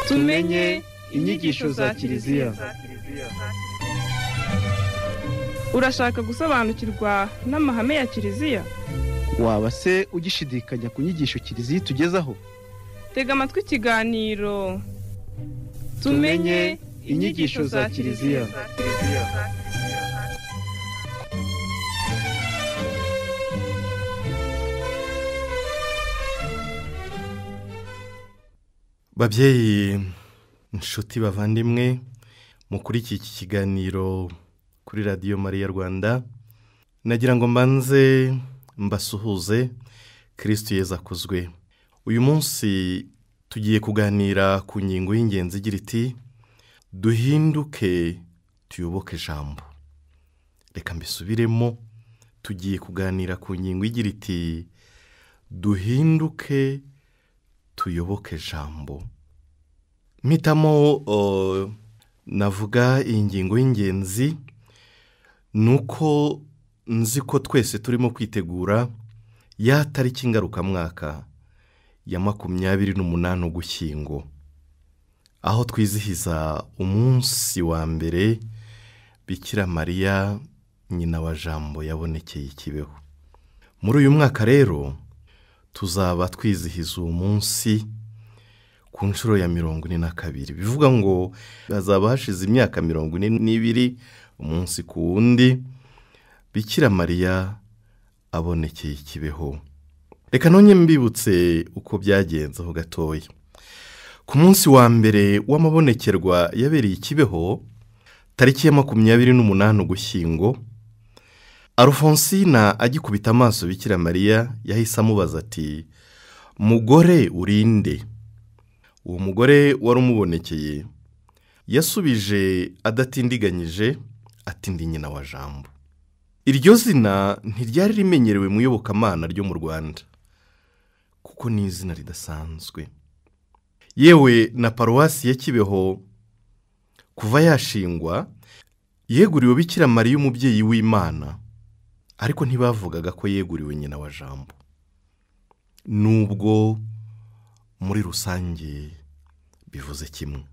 tumenye inyigisho za kiliziya urashaka gusobanukirwa n'amahame ya kiliziya waba se ugishidikanya ku nyigisho kiliziya itugezaho tega amatwi ikiganiro tumenye inyigisho za kiliziya babyeyi inshuti bavandimwe mukurikiye iki kiganiro kuri radiyo mariya rwanda nagira ngo mbanze mbasuhuze kirisiti yeza akozwe uyu munsi tugiye kuganira ku ngingo y'ingenzi igira iti duhinduke tuyoboke ijambo reka mbisubiremo tugiye kuganira ku ngingo igira iti duhinduke tuyoboke ijambo mpitamo navuga iyi ngingo y'ingenzi ni uko nzi ko twese turimo kwitegura ya tariki ngarukamwaka ya makumyabiri n'umunani ugushyingo aho twizihiza umunsi wa mbere bikira mariya nyina wa jambo yabonekeye ikibeho muri uyu mwaka rero tuzaba twizihiza uwo munsi ku nshuro ya mirongo ine na kabiri bivuga ngo hazaba hashize imyaka mirongo ine n'ibiri umunsi ku wundi bikira mariya abonekeye ikibeho reka none mbibutse uko byagenze aho gatoya ku munsi wa mbere w'amabonekerwa yabereye ikibeho tariki ya makumyabiri n'umunani ugushyingo Alphonsine agikubita amaso bikira mariya yahise amubaza ati mugore urinde uwo mugore wari umubonekeye yasubije adatindiganyije atindi nyina wa jambo iryo zina ntiryari rimenyerewe mu iyobokamana ryo mu rwanda kuko ni izina ridasanzwe yewe na paruwasi ya kibeho kuva yashingwa yeguriwe bikira mariya umubyeyi w'imana ariko ntibavugaga ko yeguriwe nyina wa jambo nubwo muri rusange bivuze kimwe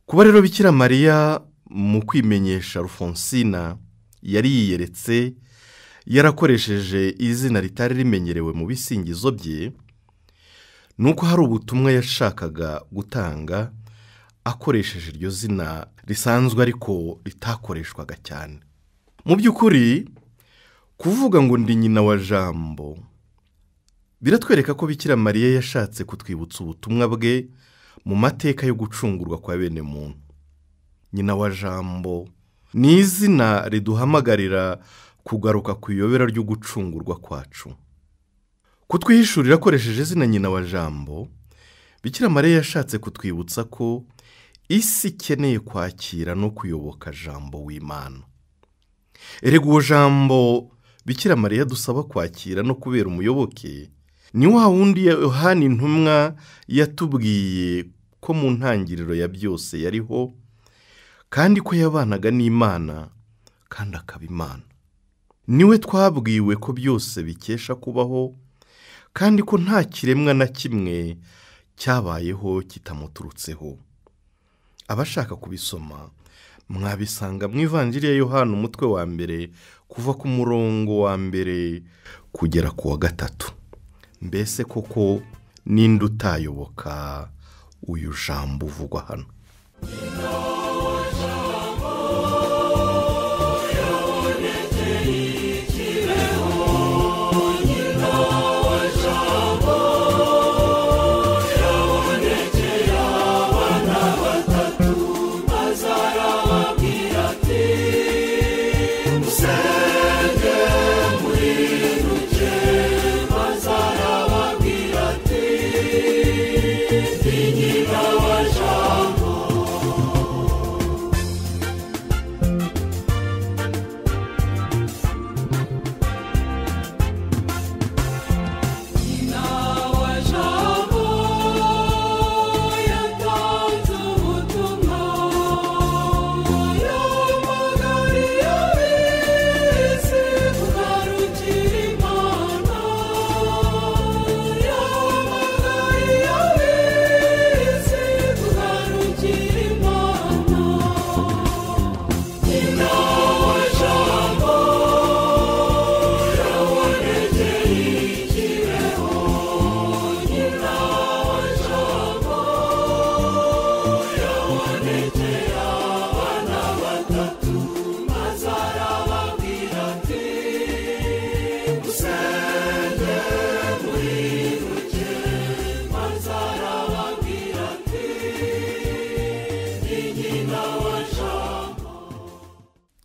kuba rero bikira mariya mu kwimenyesha Alphonsine yari yiyeretse yarakoresheje izina ritari rimenyerewe mu bisingizo bye ni uko hari ubutumwa yashakaga gutanga akoresheje iryo zina risanzwe ariko ritakoreshwaga cyane mu by'ukuri kuvuga ngo ndi nyina wa jambo biratwereka ko bikira mariya yashatse kutwibutsa ubutumwa bwe mu mateka yo gucungurwa kwa bene muntu nyina wa jambo ni izina riduhamagarira kugaruka ku iyobera ryo gucungurwa kwacu kutwihishurira akoresheje izina nyina wa jambo bikira mariya yashatse kutwibutsa ko isi ikeneye kwakira no kuyoboka jambo w'imana erega uwo jambo bikira mariya dusaba kwakira no kubera umuyoboke ni wa wundi yohani intumwa yatubwiye ko mu ntangiriro ya byose yariho kandi ko yabanaga n'imana kandi akaba imana niwe twabwiwe ko byose bikesha kubaho kandi ko nta kiremwa na kimwe cyabayeho kitamuturutseho abashaka kubisoma mwabisanga mu ivanjiri ya yohani umutwe wa mbere kuva ku murongo wa mbere kugera ku wa gatatu mbese koko ninde utayoboka uyu jambo uvugwa hano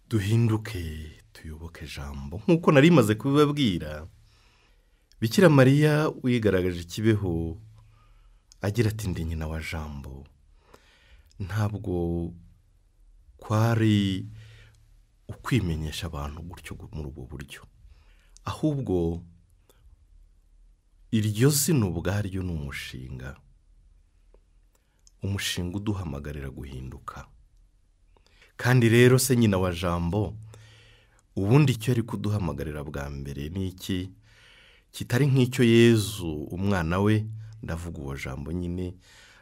duhinduke tuyoboke ijambo nk'uko nari maze kubibabwira bikira mariya wigaragaje kibeho agira ati ndi nyina wa jambo ntabwo kwari ukwimenyesha abantu gutyo muri ubu buryo ahubwo iryo zina ubwaryo ni umushinga umushinga uduhamagarira guhinduka kandi rero se nyina wa jambo ubundi icyo ari kuduhamagarira bwa mbere ni iki kitari nk'icyo yezu umwana we ndavuga uwo jambo nyine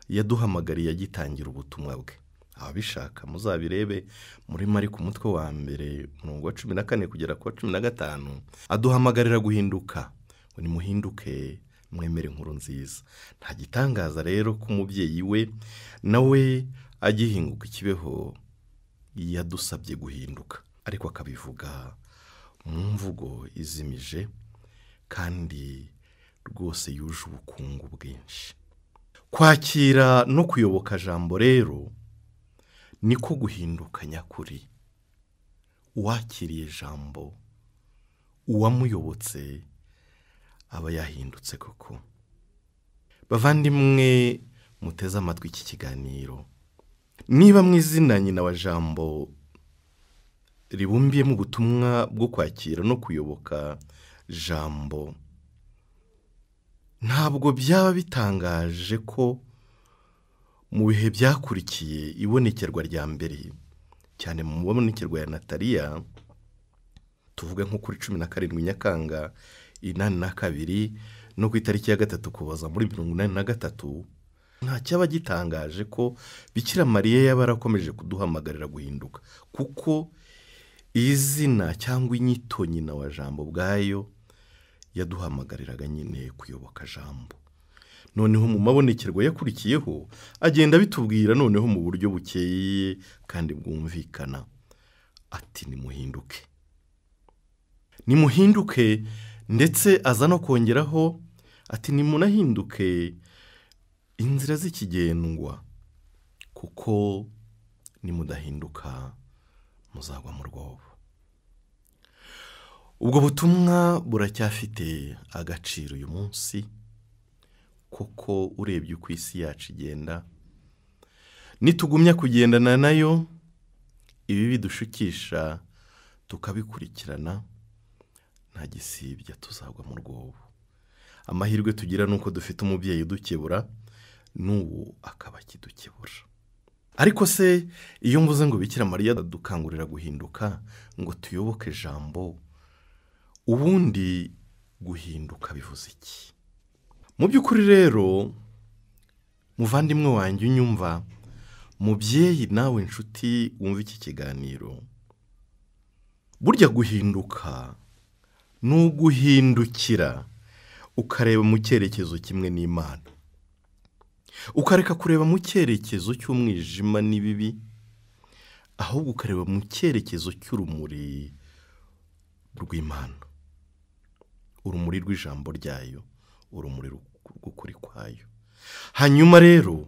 yaduhamagariye agitangira ubutumwa bwe ababishaka muzabirebe muri mariko umutwe wa mbere umurongo wa cumi na kane kugera ku wa cumi na gatanu aduhamagarira guhinduka ngo nimuhinduke mwemere inkuru nziza nta gitangaza rero ko umubyeyi we nawe agihinguka ikibeho yadusabye guhinduka ariko akabivuga mu mvugo izimije kandi rwose yuje ubukungu bwinshi kwakira no kuyoboka jambo rero niko guhinduka nyakuri uwakiriye jambo uwamuyobotse aba yahindutse koko bavandimwe muteze amatwi iki kiganiro niba mu izina nyina wa jambo ribumbiyemo ubutumwa bwo kwakira no kuyoboka jambo ntabwo byaba bitangaje ko mu bihe byakurikiye ibonekerwa rya mbere cyane mu ibonekerwa ya nataliya tuvuga nko kuri cumi na karindwi nyakanga inani na kabiri no ku itariki ya gatatu kuboza muri mirongo inani na gatatu nta cyaba gitangaje ko bikira mariya yaba yarakomeje kuduhamagarira guhinduka kuko izina cyangwa inyito nyina wa jambo ubwayo yaduhamagariraga nyine kuyoboka jambo noneho mu mabonekerwa yakurikiyeho agenda bitubwira noneho mu buryo bukeye kandi bwumvikana ati nimuhinduke nimuhinduke ndetse aza no kongeraho ati nimunahinduke inzira z'ikigendwa kuko nimudahinduka muzagwa mu rwobo ubwo butumwa buracyafite agaciro uyu munsi kuko urebye uko isi yacu igenda nitugumya kugendana nayo ibi bidushukisha tukabikurikirana nta gisibya tuzagwa mu rwobo amahirwe tugira ni uko dufite umubyeyi udukebura n'ubu akaba akidukebura ariko se iyo mvuze ngo bikira mariya dukangurira guhinduka ngo tuyoboke ijambo ubundi guhinduka bivuze iki mu by'ukuri rero muvandimwe wanjye unyumva mubyeyi nawe inshuti wumva iki kiganiro burya guhinduka ni uguhindukira ukareba mu cyerekezo kimwe n'imana ukareka kureba mu cyerekezo cy'umwijima n'ibibi ahubwo ukareba mu cyerekezo cy'urumuri rw'imana urumuri rw'ijambo ryayo urumuri rw'ukuri kwayo hanyuma rero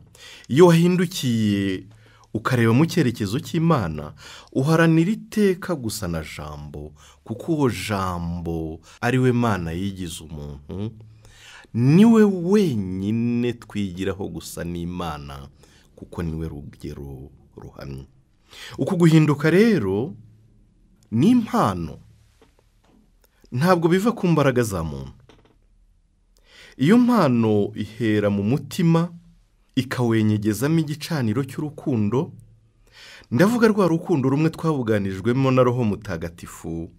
iyo wahindukiye ukareba mu cyerekezo cy'imana uharanira iteka gusa na jambo kuko uwo jambo ari we mana yigize umuntu niwe wenyine twigiraho gusa n'imana kuko niwe rugero ruhamye uku guhinduka rero ni impano ntabwo biva ku mbaraga za muntu iyo mpano ihera mu mutima ikawenyegezamo igicaniro cy'urukundo ndavuga rwa rukundo rumwe twabuganijwemo na roho mutagatifu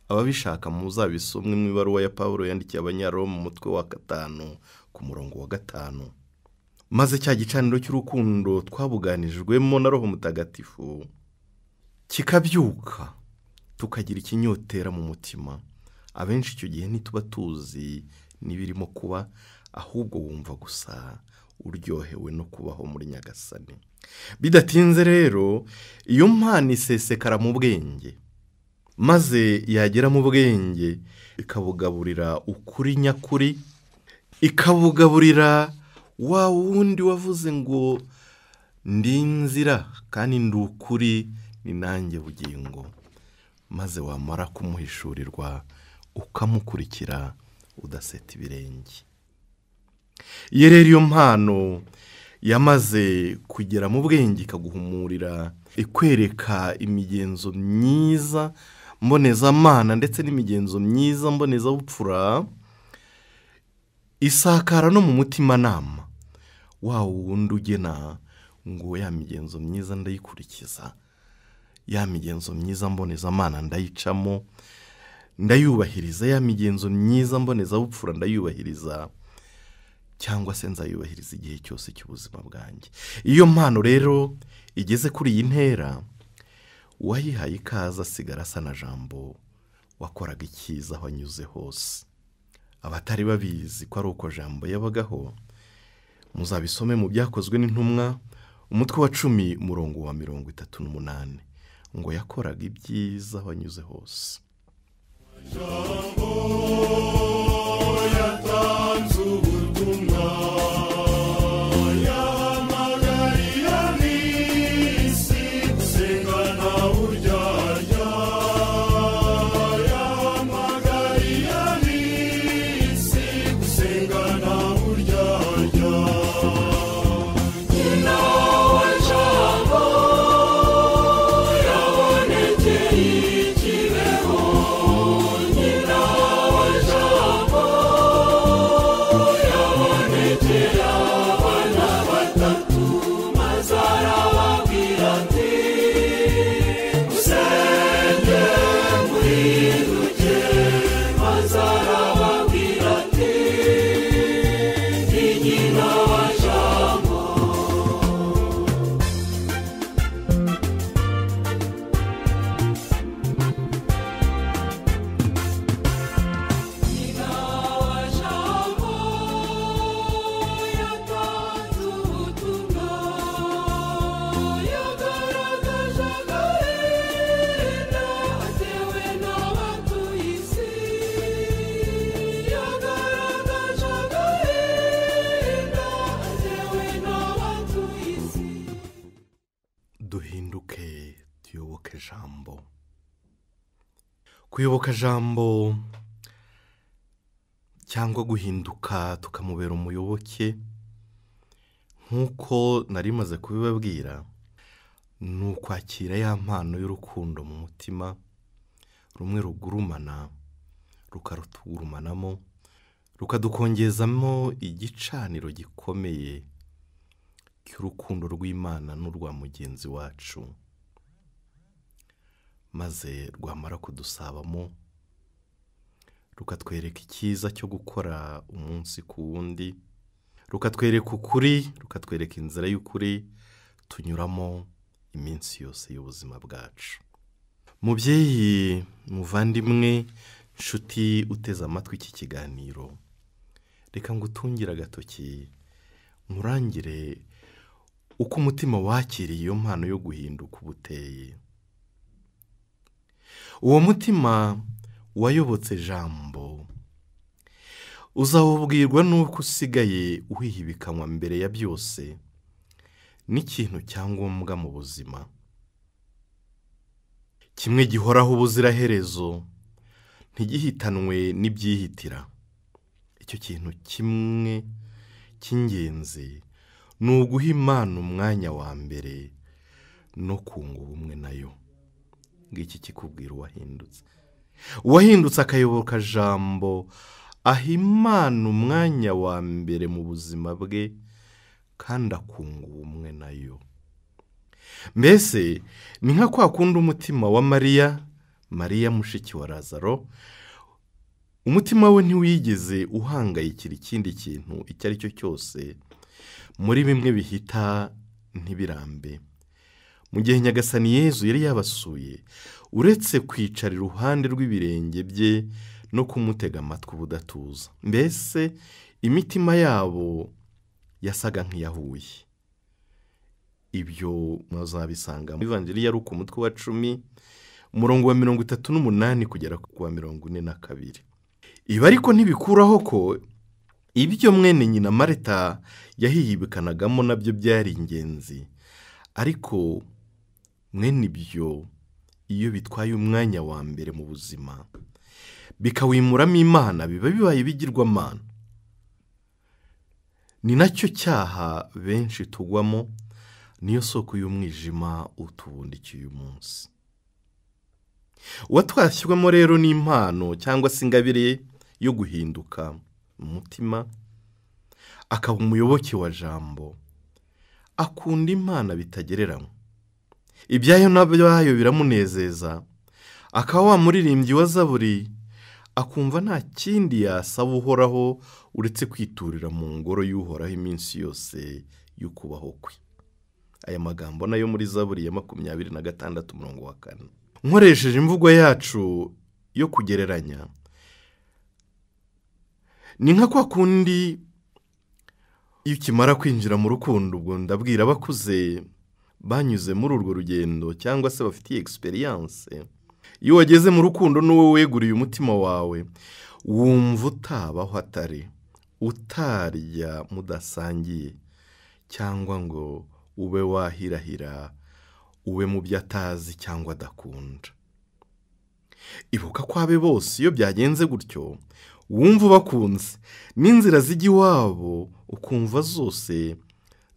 ababishaka muzabisomwe mu ibaruwa ya paul yandikiye abanyaro mu mutwe wa gatanu ku murongo wa gatanu maze cya gicaniro cy'urukundo twabuganijwemo na roho mutagatifu kikabyuka tukagira ikinyotera mu mutima abenshi icyo gihe ntituba tuzi n'ibirimo kuba ahubwo wumva gusa uryohewe no kubaho muri nyagasani bidatinze rero iyo mpano isesekara mu bwenge maze yagera mu bwenge ikabugaburira ukuri nyakuri ikabugaburira wa wundi wavuze ngo ndi inzira kandi ndi ukuri ni nanjye bugingo maze wamara kumuhishurirwa ukamukurikira udaseta ibirenge iyo rero iyo mpano yamaze kugera mu bwenge ikaguhumurira ikwereka imigenzo myiza mbonezamana ndetse n'imigenzo myiza mbonezabupfura isakara no mu mutimanama wa wundi ugena ngo ya migenzo myiza ndayikurikiza ya migenzo myiza mbonezamana ndayicamo ndayubahiriza ya migenzo myiza mbonezabupfura ndayubahiriza cyangwa se nzayubahiriza igihe cyose cy'ubuzima bwanjye iyo mpano rero igeze kuri iyi ntera uwayihaye ikaze asigara asa na jambo wakoraga icyiza aho anyuze hose abatari babizi ko ari uko jambo yabagaho muzabisome mu byakozwe n'intumwa umutwe wa cumi umurongo wa mirongo itatu n'umunani ngo yakoraga ibyiza aho anyuze hose duhinduke tuyoboke jambo kuyoboka jambo cyangwa guhinduka tukamubera umuyoboke nk'uko nari maze kubibabwira ni ukwakira ya mpano y'urukundo mu mutima rumwe rugurumana rukarutugurumanamo rukadukongezamo igicaniro gikomeye cy'urukundo rw'imana n'urwa mugenzi wacu maze rwamara kudusabamo rukatwereka icyiza cyo gukora umunsi ku wundi rukatwereka ukuri rukatwereka inzira y'ukuri tunyuramo iminsi yose y'ubuzima bwacu mubyeyi muvandimwe nshuti uteze amatwi iki kiganiro reka ngo utungire agatoki nkurangire uko umutima wakiriye iyo mpano yo guhinduka ubuteye uwo mutima wayobotse jambo uzawubwirwa n'uko usigaye uhihibikanwa mbere ya byose n'ikintu cyangombwa mu buzima kimwe gihoraho ubuziraherezo ntigihitanwe n'ibyihitira icyo kintu kimwe cy'ingenzi ni uguha imana umwanya wa mbere no kunga ubumwe nayo ngiki kikubwira uwahindutse uwahindutse akayoboka jambo aha imana umwanya wa mbere mu buzima bwe kandi akunga ubumwe nayo mbese ni nka kwa kundi umutima wa mariya mariya mushiki wa razaro umutima we ntiwigeze uhangayikira ikindi kintu icyo ari cyo cyose muri bimwe bihita ntibirambe mu gihe nyagasani yezu yari yabasuye uretse kwicara iruhande rw'ibirenge bye no kumutega amatwi ubudatuza mbese imitima yabo yasaga nk'iyahuye ibyo muzabisanga mu ivanjiri yari uku mutwe wa cumi umurongo wa mirongo itatu n'umunani kugera ku wa mirongo ine na kabiri ibi ariko ntibikuraho ko ibyo mwene nyina marita yahihibikanagamo nabyo byari ingenzi ariko mwene ibyo iyo bitwaye umwanya wa mbere mu buzima bikawimuramo imana biba bibaye bigirwamana ni nacyo cyaha benshi tugwamo niyo soko y'umwijima utubundikiye umunsi uwatwashyirwamo rero n'impano cyangwa se ingabire yo guhinduka umutima akaba umuyoboke wa jambo akunda imana bitagereranywa ibyayo n'abyayo biramunezeza akaba wamuririmbyi wa zaburi akumva nta kindi yasaba uhoraho uretse kwiturira mu ngoro y'uhoraho iminsi yose y'ukubaho kwe aya magambo nayo muri zaburi ya makumyabiri na gatandatu mirongo wa kane nkoresheje imvugo yacu yo kugereranya ni nka kwa kundi iyo ukimara kwinjira mu rukundo ubwo ndabwira abakuze banyuze muri urwo rugendo cyangwa se bafitiye egisperiyanse iyo wageze mu rukundo n'uwo weguriye umutima wawe wumva utabaho atari utarya mudasangiye cyangwa ngo ube wahirahira ube mu byo atazi cyangwa adakunda ibuka ko abe bose iyo byagenze gutyo wumva ubakunze n'inzira zijya iwabo ukumva zose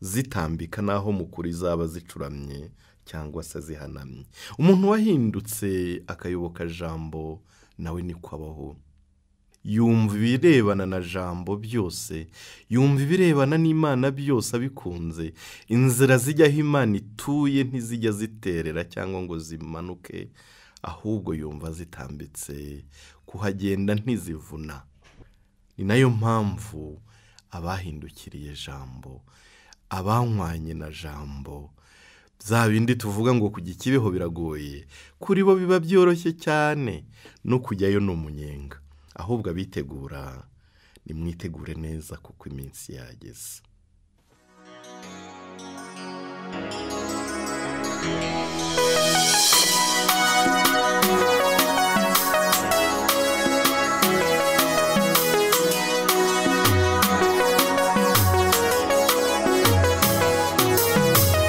zitambika n'aho mukuru zaba zicuramye cyangwa se zihanamye umuntu wahindutse akayoboka jambo nawe niko abaho yumva ibirebana na jambo byose yumva ibirebana n'imana byose abikunze inzira zijyaho imana ituye ntizijya ziterera cyangwa ngo zimanuke ahubwo yumva zitambitse kuhagenda ntizivuna ni nayo mpamvu abahindukiriye jambo abanywanye na jambo za bindi tuvuga ngo kujya ikibeho biragoye kuri bo biba byoroshye cyane no kujyayo ni umunyenga ahubwo abitegura nimwitegure neza kuko iminsi yageze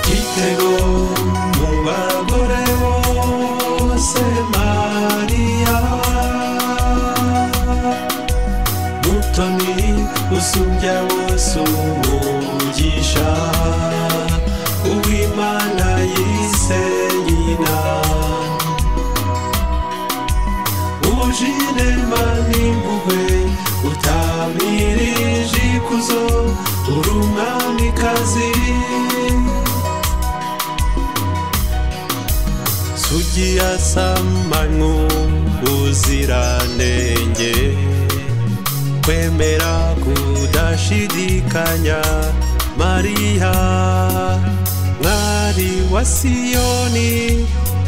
Kitego mu bagore bose mariya mutoni usubya wose umugisha uwimana yise nyina ujinema n'impuhwe utamirije ikuzo uri umwamikazi sugiya samanywa ubuziranenge kwemera kudashidikanya mariya mwari wa siyoni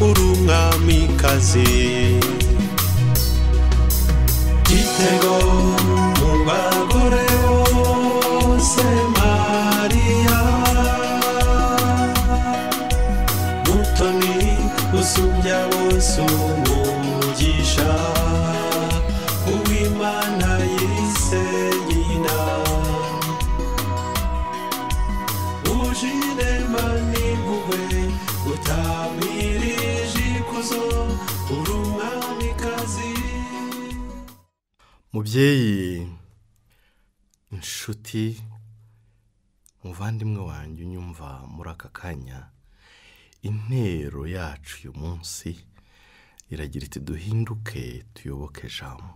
uri umwamikazi gitego mu bagore bose mariya mutoni usubya bose umugisha uwimana yise nyina ujirema n'impuhwe utamirije ikuzo uri umwamikazi mubyeyi inshuti muvandimwe wanjye unyumva muri aka kanya intero yacu uyu munsi iragira iti duhinduke tuyoboke jambo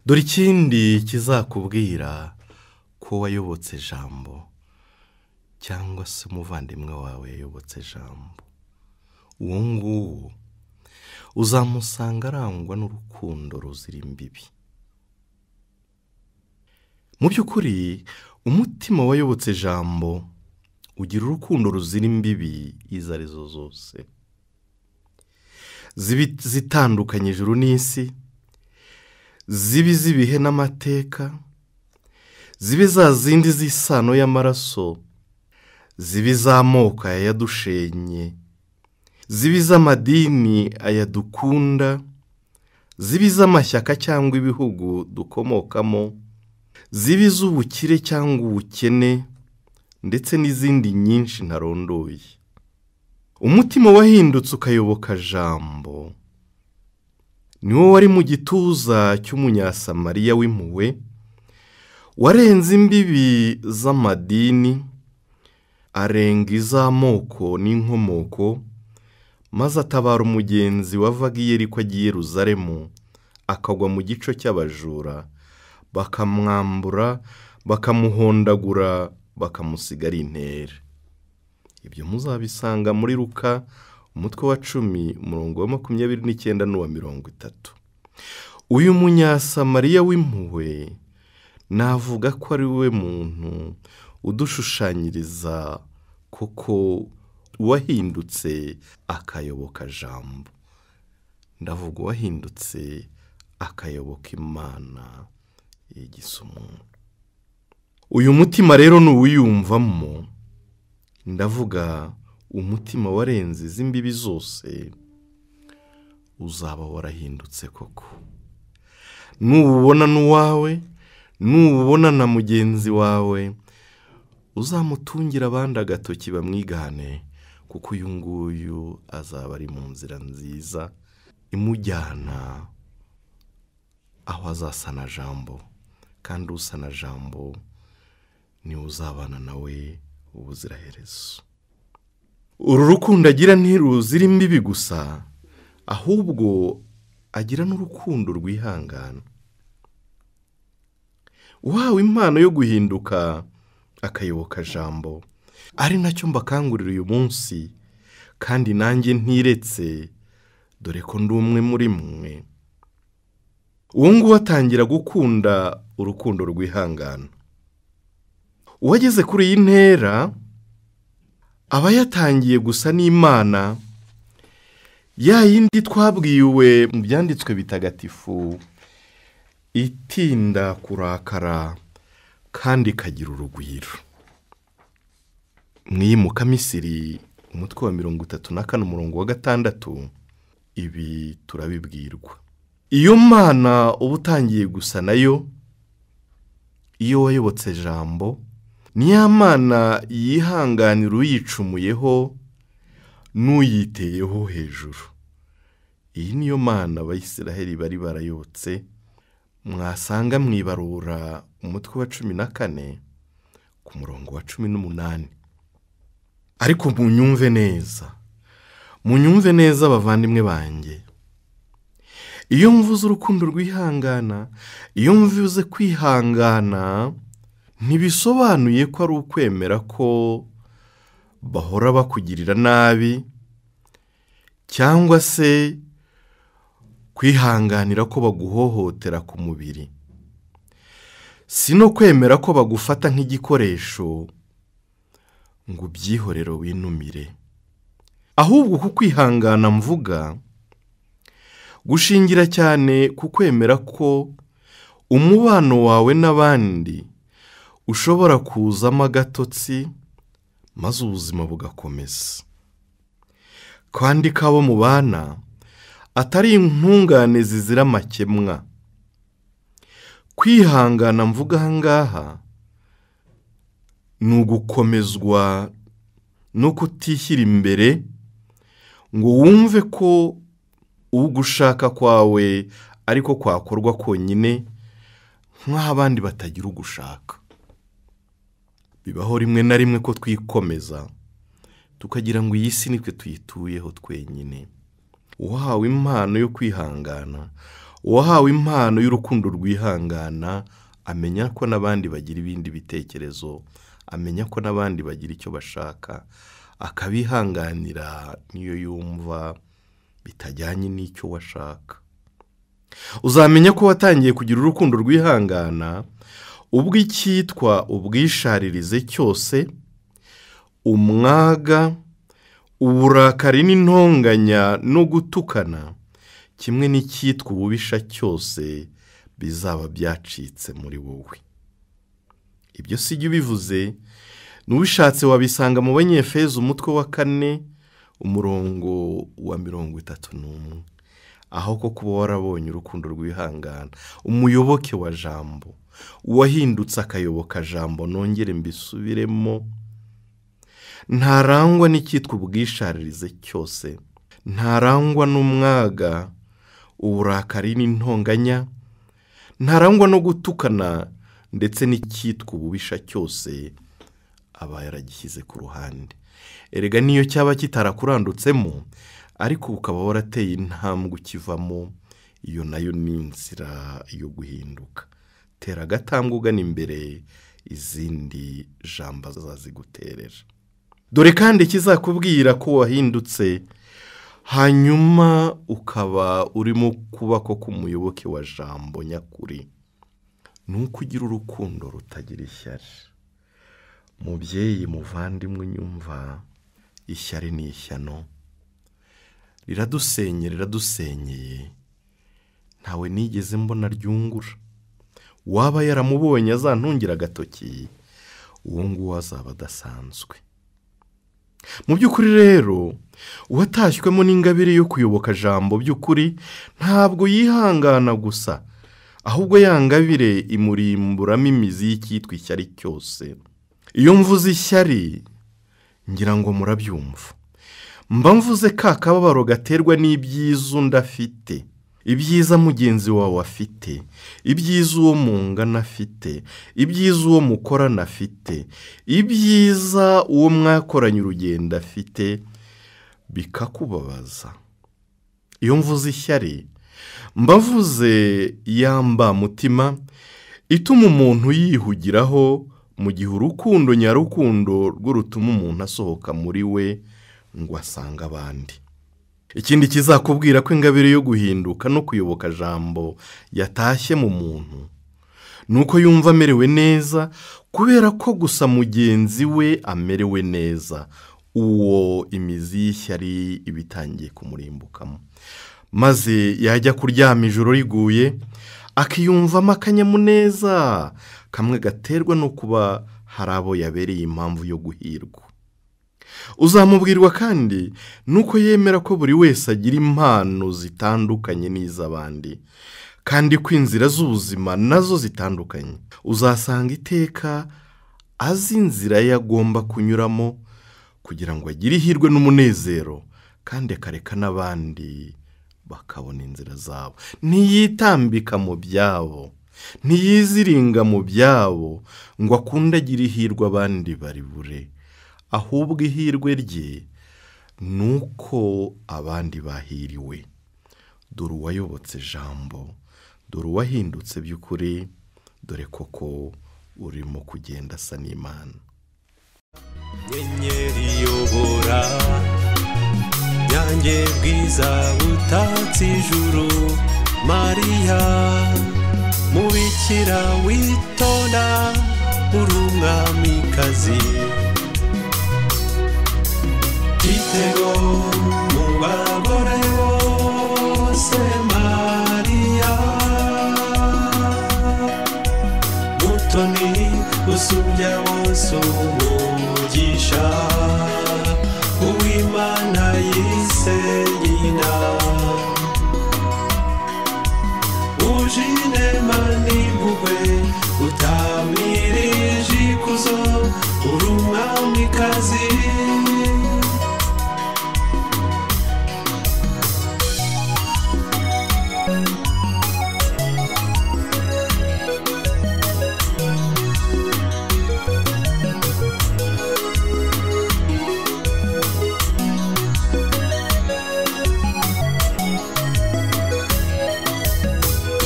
dore ikindi kizakubwira ko wayobotse jambo cyangwa se umuvandimwe wawe yayobotse jambo uwo nguwo uzamusanga arangwa n'urukundo ruzira imbibi mu by'ukuri umutima wayobotse jambo ugira urukundo ruzira imbibi izo ari zo zose zibi zitandukanye ijuru n'isi zibi z'ibihe n'amateka zibe za zindi z'isano y'amaraso ziba iz'amoko ayadushenye ziba iz'amadini ayadukunda ziba iz'amashyaka cyangwa ibihugu dukomokamo ziba iz'ubukire cyangwa ubukene ndetse n'izindi nyinshi ntarondoye umutima wahindutse ukayoboka jambo niwo wari mu gituza cy'umunyasamariya w'impuhwe warenze imbibi z'amadini arenga iz'amoko n'inkomoko maze atabara umugenzi wavaga i yeriko ajya i yeruzalemu akagwa mu gico cy'abajura bakamwambura bakamuhondagura bakamusiga ari intere ibyo muzabisanga muri ruka umutwe wa cumi umurongo wa makumyabiri n'icyenda n'uwa mirongo itatu uyu munyasamariya w'impuhwe navuga ko ari we muntu udushushanyiriza koko uwahindutse akayoboka jambo ndavuga uwahindutse akayoboka imana yigisa umuntu uyu mutima rero ni uwiyumvamo ndavuga umutima warenze iz'imbibi zose uzaba warahindutse koko nububona n'uwawe nububona na mugenzi wawe uzamutungire abandi agatoki bamwigane kuko uyu nguyu azaba ari mu nzira nziza imujyana aho azasana jambo kandi usana jambo niwe uzabana nawe ubuziraherezo uru rukundo agira ntiruzira imbibi gusa ahubwo agira n'urukundo rwihangana uhawe impano yo guhinduka akayoboka jambo ari nacyo mbakangurira uyu munsi kandi nanjye ntiretse dore ko ndi umwe muri mwe ubu ngubu atangira gukunda urukundo rwihangana uwageze kuri iyi ntera aba yatangiye gusa n'imana ya yindi twabwiwe mu byanditswe bitagatifu itinda kurakara kandi ikagira urugwiro mw'iyi mukamisiri umutwe wa mirongo itatu na kane umurongo wa gatandatu ibi turabibwirwa iyo mana uba utangiye gusa nayo iyo wayobotse jambo niya mana yihanganira uyicumuyeho n'uyiteyeho hejuru iyi niyo mana abayisiraheli bari barayotse mwasanga mu ibarura umutwe wa cumi na kane ku murongo wa cumi n'umunani ariko munyumve neza munyumve neza abavandimwe banjye iyo mvuze urukundo rwihangana iyo mvuze kwihangana ntibisobanuye ko ari ukwemera ko bahora bakugirira nabi cyangwa se kwihanganira ko baguhohotera ku mubiri si no kwemera ko bagufata nk'igikoresho ngo ubyihorere winumire ahubwo ku kwihangana mvuga gushingira cyane ku kwemera ko umubano wawe n'abandi ushobora kuzamo agatotsi maze ubuzima bugakomeza kandi ko abo mubana atari intungane zizira amakemwa kwihangana mvuga aha ngaha ni ugukomezwa no kutishyira imbere ngo wumve ko ugushaka kwawe ariko kwakorwa konyine nk'aho abandi batagira ugushaka bibaho rimwe na rimwe ko twikomeza tukagira ngo iyi si nitwe tuyituyeho twenyine uwahawe impano yo kwihangana uwahawe impano y'urukundo rwihangana amenya ko n'abandi bagira ibindi bitekerezo amenya ko n'abandi bagira icyo bashaka akabihanganira niyo yumva bitajyanye n'icyo washaka uzamenya ko watangiye kugira urukundo rwihangana ubwo icyitwa ubwisharirize cyose umwaga uburakari n'intonganya no gutukana kimwe n'icyitwa ububisha cyose bizaba byacitse muri wowe ibyo si byo bivuze n'ubishatse wabisanga mu banyefeza umutwe wa kane umurongo wa mirongo itatu n'umwe aho ko kuba warabonye urukundo rwihangana umuyoboke wa jambo uwahindutse akayoboka jambo nongere mbisubiremo ntarangwa n'icyitwa ubwisharirize cyose ntarangwa n'umwaga uburakari n'intonganya ntarangwa no gutukana ndetse n'icyitwa ububisha cyose aba yaragishyize ku ruhande erega niyo cyaba kitarakurandutsemo ariko ukaba warateye intambwe ukivamo iyo nayo ni inzira yo guhinduka tera agatambwe ugana imbere izindi jambo zaziguterera dore kandi ikizakubwira ko wahindutse hanyuma ukaba urimo kubako k'umuyoboke wa jambo nyakuri ni uko ugira urukundo rutagira ishyari mubyeyi muvandimwe unyumva ishyari ni ishyano riradusenye riradusenyeye ntawe nigeze mbona ryungura waba yaramubonye azantungira agatoki uwo nguwo azaba adasanzwe mu by'ukuri rero uwatashywemo n'ingabire yo kuyoboka jambo by'ukuri ntabwo yihangana gusa ahubwo ya ngabire imurimburamo imizi y'icyitwa ishyari cyose iyo mvuze ishyari ngira ngo murabyumva mba mvuze ka kababaro gaterwa n'ibyiza undi afite ibyiza mugenzi wawe afite ibyiza uwo mungana afite ibyiza uwo mukorana afite ibyiza uwo mwakoranye urugendo afite bikakubabaza iyo mvuze ishyari mbavuze yamba mutima ituma umuntu yihugiraho mu gihe urukundo nyarukundo rwo rutuma umuntu asohoka muri we ngo asange abandi ikindi kizakubwira ko ingabire yo guhinduka no kuyoboka jambo yatashye mu muntu ni uko yumva amerewe neza kubera ko gusa mugenzi we amerewe neza uwo imizi y'ishyari iba itangiye kumurimbukamo maze yajya kuryama ijoro riguye akiyumvamo akanyamuneza kamwe gaterwa no kuba hari abo yabereye impamvu yo guhirwa uzamubwirwa kandi nuko yemera ko buri wese agira impano zitandukanye n'iz'abandi kandi ko inzira z'ubuzima nazo zitandukanye uzasanga iteka azi inzira ye agomba kunyuramo kugira ngo agire ihirwe n'umunezero kandi akareka n'abandi bakabona inzira zabo ntiyitambika mu byabo ntiyiziringa mu byabo ngo akunde agire ihirwe abandi baribure ahubwo ihirwe rye ni uko abandi bahiriwe dore uwayobotse jambo dore uwahindutse by'ukuri dore koko urimo kugenda asa n'imana inyenyeri iyobora nyange bwiza butatse ijuru mariya mubikira witonda uri umwamikazi igitego mu bagore bose mariya mutoni usubya wose umugisha uwimana yise nyina ujine mani mpuhwe utamirije ikuzo uri umwamikazi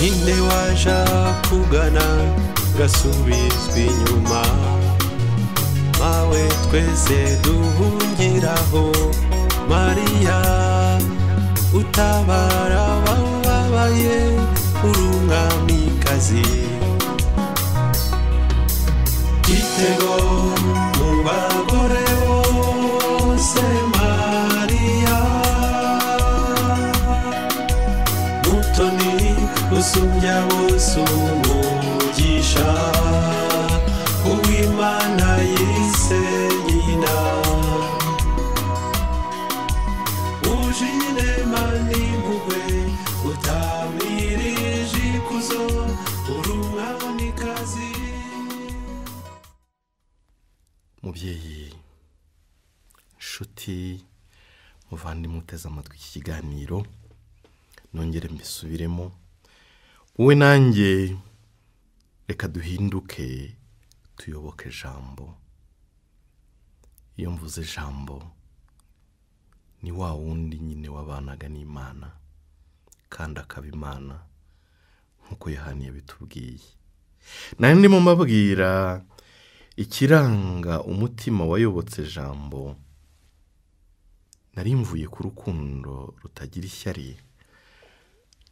nyine waja kugana gasubizwa inyuma mawe twese duhungiraho mariya utabara abababaye uri umwamikazi igitego mu bagore bose mariya mutoni usumbya bose umugisha uwimana yise ati muvandimwe uteze amatwi iki kiganiro nongere mbisubiremo wowe nanjye reka duhinduke tuyoboke ijambo iyo mvuze ijambo ni wa wundi nyine wabanaga n'imana kandi akaba imana nk'uko yohani yabitubwiye nari ndimo mbabwira ikiranga umutima wayobotse ijambo nari mvuye ku rukundo rutagira ishyari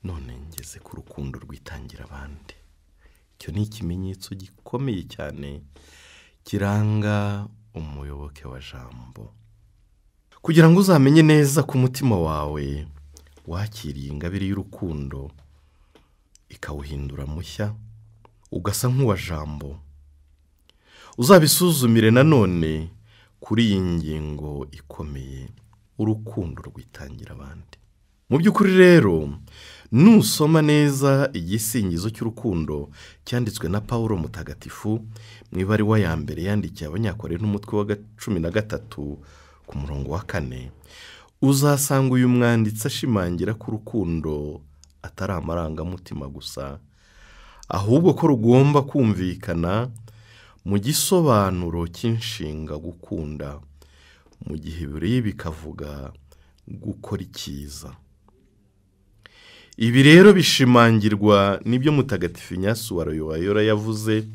none ngeze ku rukundo rwitangira abandi icyo ni ikimenyetso gikomeye cyane kiranga umuyoboke wa jambo kugira ngo uzamenye neza ko umutima wawe wakiriye ingabire y'urukundo ikawuhindura mushya ugasa nk'uwa jambo uzabisuzumire nanone kuri iyi ngingo ikomeye urukundo rwitangira abandi mu by'ukuri rero nusoma neza igisingizo cy'urukundo cyanditswe na paul mutagatifu mu ibaruwa ya mbere yandikiye abanyakore n'umutwe wa ga- cumi na gatatu ku murongo wa kane uzasanga uyu mwanditsi ashimangira ko urukundo atari amarangamutima gusa ahubwo ko rugomba kumvikana mu gisobanuro cy'inshinga gukunda mu gihe biri bikavuga gukora icyiza ibi rero bishimangirwa n'ibyo mutagatifu Ignace wa Loyola yavuze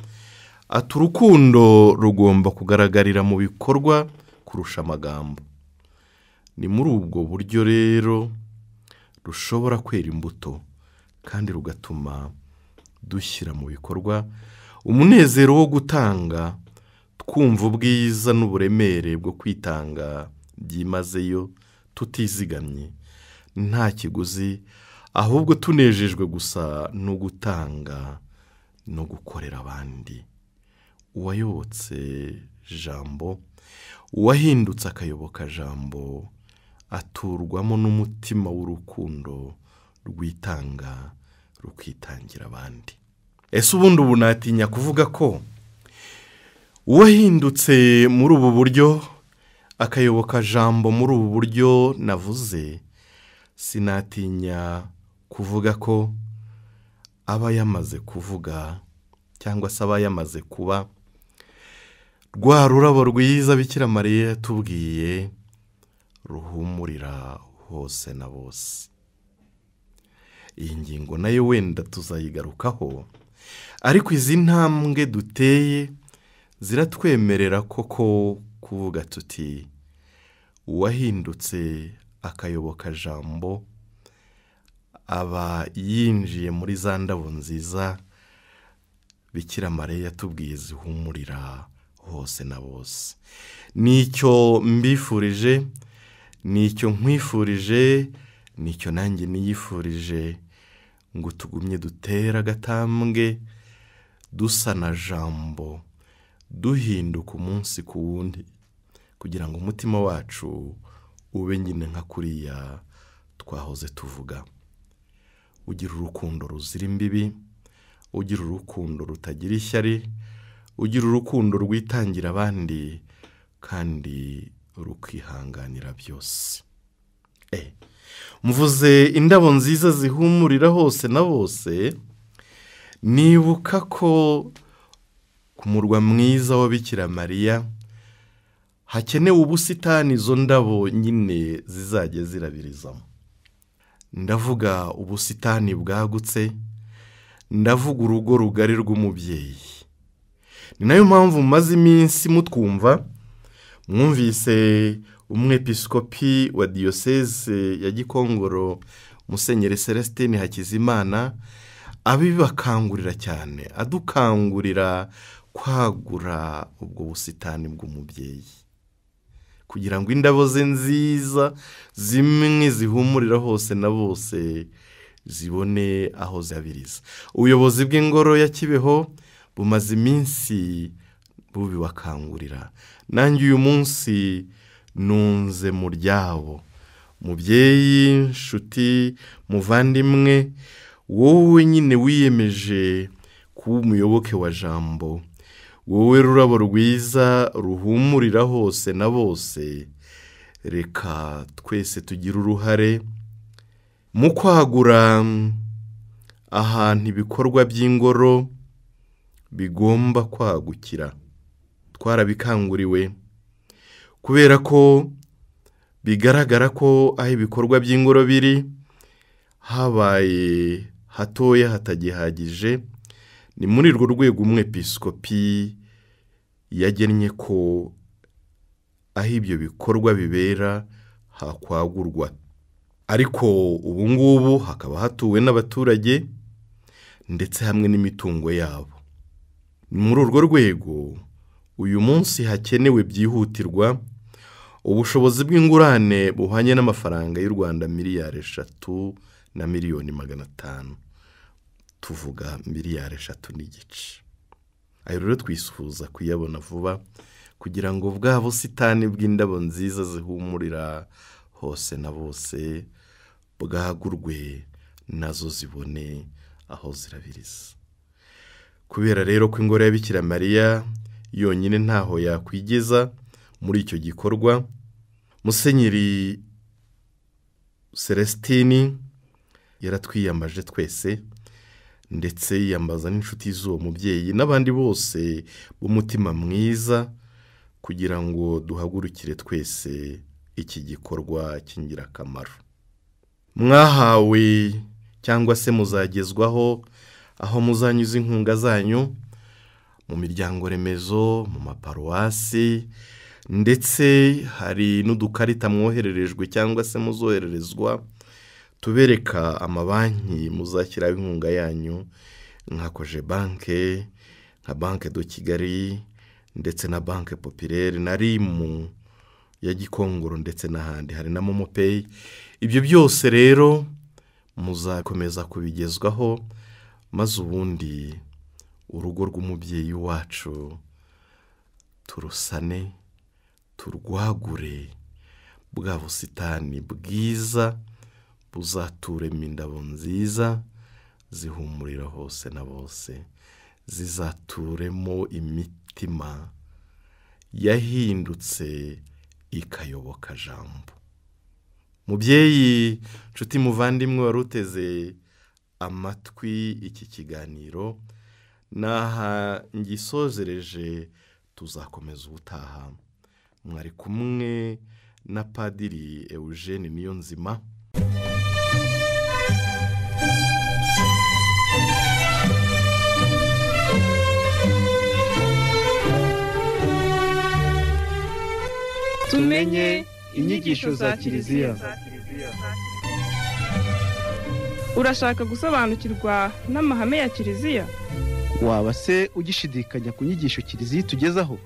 ati urukundo rugomba kugaragarira mu bikorwa kurusha amagambo ni muri ubwo buryo rero rushobora kwera imbuto kandi rugatuma dushyira mu bikorwa umunezero wo gutanga twumva ubwiza n'uburemere bwo kwitanga byimazeyo tutizigamye nta kiguzi ahubwo tunejejwe gusa no gutanga no gukorera abandi uwayobotse jambo uwahindutse akayoboka jambo aturwamo n'umutima w'urukundo rwitanga rukitangira abandi ese ubundi ubu natinya kuvuga ko uwahindutse muri ubu buryo akayoboka jambo muri ubu buryo navuze sinatinya kuvuga ko aba yamaze kuvuga cyangwa se aba yamaze kuba rwa rurabo rwiza bikira mariya yatubwiye ruhumurira hose na bose iyi ngingo nayo wenda tuzayigarukaho ariko izi ntambwe duteye ziratwemerera koko kuvuga tuti uwahindutse akayoboka jambo aba yinjiye muri za ndabo nziza bikira mariya yatubwiye zihumurira hose na bose nicyo mbifurije nicyo nkwifurije nicyo nanjye niyifurije ngo tugumye dutere agatambwe dusa na jambo duhinduka umunsi ku wundi kugira ngo umutima wacu ube nyine nka kuriya twahoze tuvuga ugira urukundo ruzira imbibi ugira urukundo rutagira ishyari ugira urukundo rwitangira abandi kandi rukihanganira byose Eh, mvuze indabo nziza zihumurira hose na bose nibuka ko ku murwa mwiza wa Bikira mariya hakenewe ubusitani izo ndabo nyine zizajya zirabirizamo ndavuga ubusitani bwagutse ndavuga urugo rugari rw'umubyeyi ni nayo mpamvu mumaze iminsi mutwumva mwumvise umwepiskopi wa diyoseze ya gikongoro musenyeri celestin hakizimana abibakangurira cyane adukangurira kwagura ubwo busitani bw'umubyeyi kugira ngo indabo ze nziza zimwe zihumurira hose na bose zibone aho zabiriza ubuyobozi bw'ingoro ya kibeho bumaze iminsi bubibakangurira nanjye uyu munsi nunze mu ryabo mubyeyi nshuti muvandimwe wowe nyine wiyemeje kuba umuyoboke wa jambo wowe rurabo rwiza ruhumurira hose na bose reka twese tugire uruhare mu kwagura ahantu ibikorwa by'ingoro bigomba kwagukira twarabikanguriwe kubera ko bigaragara ko aho ibikorwa by'ingoro biri habaye hatoya hatagihagije ni muri urwo rwego umwepisikopi yagennye ko aho ibyo bikorwa bibera hakwagurwa ariko ubu ngubu hakaba hatuwe n'abaturage ndetse hamwe n'imitungo yabo ni muri urwo rwego uyu munsi hakenewe byihutirwa ubushobozi bw'ingurane buhwanye n'amafaranga y'u rwanda miliyari eshatu na miliyoni magana atanu tuvuga miliyari eshatu n'igice ayo rero twifuza kuyabona vuba kugira ngo bwa busitani bw'indabo nziza zihumurira hose na bose bwagurwe nazo zibone aho zirabiriza kubera rero ko ingoro ya Bikira mariya yonyine ntaho yakwigeza muri icyo gikorwa musenyeri celestine yaratwiyambaje twese ndetse yiyambaza n'inshuti z'uwo mubyeyi n'abandi bose b'umutima mwiza kugira ngo duhagurukire twese iki gikorwa cy'ingirakamaro mwahawe cyangwa se muzagezwaho aho muzanyuza inkunga zanyu mu miryango remezo mu maparuwasi ndetse hari n'udukarita mwohererejwe cyangwa se muzohererezwa tubereka amabanki muzashyiraho inkunga yanyu nka koje banke nka banke do kigali ndetse na banke popirere na rimu ya gikongoro ndetse n'ahandi hari na momo peyi ibyo byose rero muzakomeza kubigezwaho maze ubundi urugo rw'umubyeyi wacu turusane turwagure bwa busitani bwiza buzaturemo indabo nziza zihumurira hose na bose zizaturemo imitima yahindutse ikayoboka jambo mubyeyi nshuti muvandimwe wari uteze amatwi iki kiganiro n'aha ngisozereje tuzakomeza ubutaha mwari kumwe na padiri eugene niyonzima tumenye inyigisho za kiliziya urashaka gusobanukirwa n'amahame ya kiliziya waba se ugishidikanya ku nyigisho kiliziya itugezaho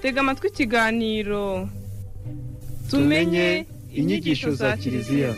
tega amatwi ikiganiro tumenye inyigisho za kiliziya